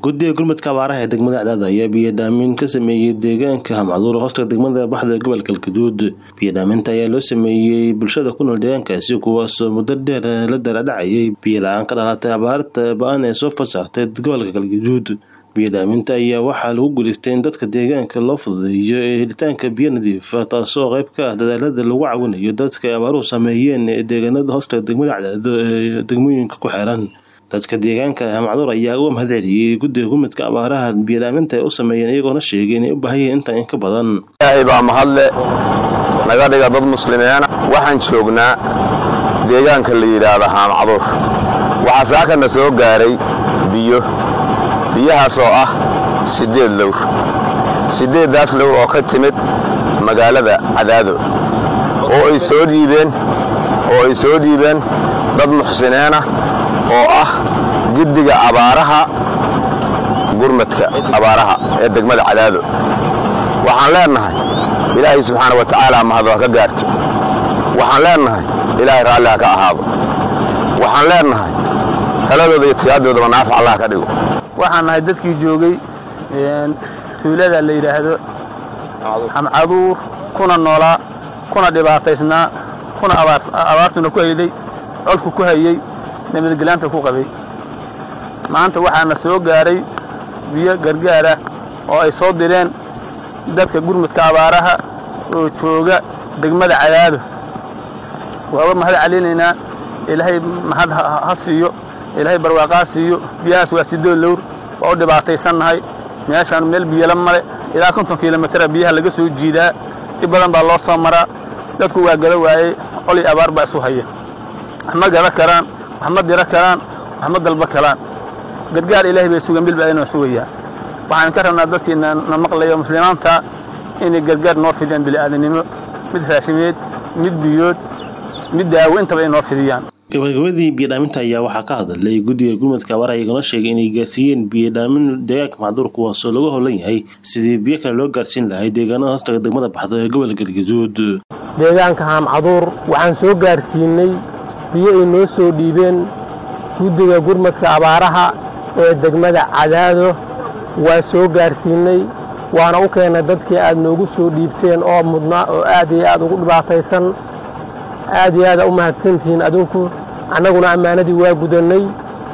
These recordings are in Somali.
guddiga gurmadka abaaraha ee degmada cadaado ayaa biyadhaamin ka sameeyey deegaanka hamcaduur hoosta degmada baxda gobolka galgaduud biyadhaaminta ayaa loo sameeyey bulshada ku nool deegaankaasi kuwaasoo muddo dheer la daradhacayay biyo la-aan ka dhalatay abaarta ba-an ee soo fasaartay gobolka galgaduud biyadhaaminta ayaa waxaa lagu guulaystay in dadka deegaanka loo fududeeyo ee helitaanka biyo nadiifa taasoo qayb ka ah dadaalada lagu caawinayo dadka ay abaaruhu saameeyeen ee deegaanada hoosta degmada cadaado ee degmooyinka ku xeeran dadka deegaanka hamacduur ayaa uga mahad celiyey guddiga gurmadka abaaraha biyadhaaminta ay u sameeyeen iyagoona sheegay inay u baahan yihiin intaan in ka badan ilaahay baa mahadle naga dhiga dad muslimiina waxaan joognaa deegaanka la yidhaahdo haamacduur waxaa saakana soo gaaray biyo biyahaas oo ah siddeed lowr siddeeddaas lowr oo ka timid magaalada cadaado oo ay soo dhiibeen oo ay soo dhiibeen dad muxsiniina oo ah guddiga abaaraha gurmadka abaaraha ee degmada cadaado waxaan leennahay ilaahay subxaana wa tacaala mahad ha ka gaarto waxaan leennahay ilaahay raalli ha ka ahaado waxaan leennahay taladooda iyo tiyaaddoodaba naafac allah ka dhigo waxaan nahay dadkii joogay tuulada la yidhaahdo xamcaduur kuna noolaa kuna dhibaataysnaa kuna abaartuna ku hayday codku ku hayey nabadgelaanta ku qabay maanta waxaana soo gaaray biyo gargaara oo ay soo direen dadka gurmudka abaaraha oo jooga degmada cadaado waaba mahad celinaynaa ilaahay mahad ha siiyo ilaahay barwaaqaa siiyo biyahaas waa sidoo lowr waa u dhibaataysannahay meeshaan meel biyala male ilaa konton kilomitara biyaha laga soo jiidaa dhib badan baa loo soo maraa dadku waa gada waayey coli abaar baa isu haya wax ma gada karaan wax ma diro karaan wax ma dalba karaan gargaar ilaahay bay sugan bil baa inoo sugayaa waxaan ka rabnaa dadkiina na maqlayo muslimiinta inay gargaar noo fidiyaan bili'aadanimo mid raashimeed mid biyood mid daawo intaba ay noo fidiyaan gabagabadii biyadhaaminta ayaa waxaa ka hadlay guddiga gurmadka abaaraha iyagona sheegay inay gaarsiiyeen biyadhaamin deegaanka macduur kuwaasoo lagu howlan yahay sidii biyo kale loo gaarsiin lahay deegaanada hoostaga degmada baxdo ee gobolka galgaduud deegaanka haamcaduur waxaan soo gaarsiinay biyo ay noo soo dhiibeen guddiga gurmadka abaaraha ee degmada cadaado waa soo gaarsiinay waana u keennay dadkii aad noogu soo dhiibteen oo mudnaa oo aad iyo aad ugu dhibaataysan aad iyo aada u mahadsantihiin adinku annaguna ammaanadii waa gudannay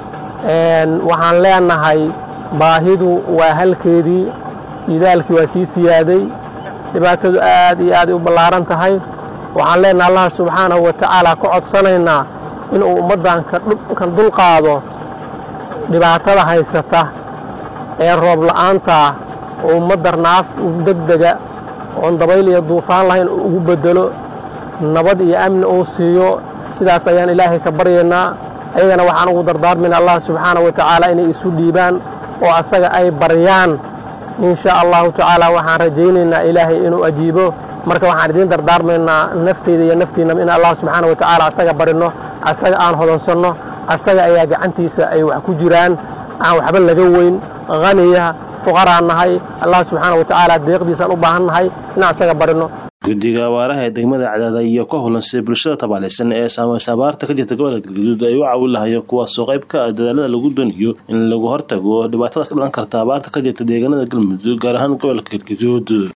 waxaan leennahay baahidu waa halkeedii siidaalkii waa sii siyaaday dhibaatadu aad iyo aaday u ballaaran tahay waxaan leennahay allah subxaanahu wa tacaala ka codsanaynaa inuu ummaddan kan dulqaado dhibaatada haysata ee roob la'aanta oo ummadda naaf degdega oon dabayl iyo duufaan lahayn ugu beddelo nabad iyo amni uu siiyo sidaas ayaan ilaahay ka baryaynaa ayagana waxaan ugu dardaarmayna allah subxaana wa tacaala inay isu dhiibaan oo asaga ay baryaan insha allahu tacaala waxaan rajaynaynaa ilaahay inuu ajiibo marka waxaan idiin dardaarmaynaa nafteyda iyo naftiinaba in allah subxaana wa tacaala asaga barinno asaga aan hodonsanno asaga ayaa gacantiisa ay wax ku jiraan aan waxba laga weyn haniya fuqaraan nahay allah subxaana wa tacaala deeqdiisaan u baahan nahay inaan asaga barinno guddiga abaaraha ee degmada cadaada iyo ka hulansay bulshada tabaalaysan ee saamaysa abaarta ka jirta gobolka galgaduud ay u caawin lahayo kuwaasoo qayb ka ah dadaalada lagu doonayo in lagu hortago dhibaatada ka dhalan karta abaarta ka jirta deegaanada galmudug gaar ahaan gobolka galgaduud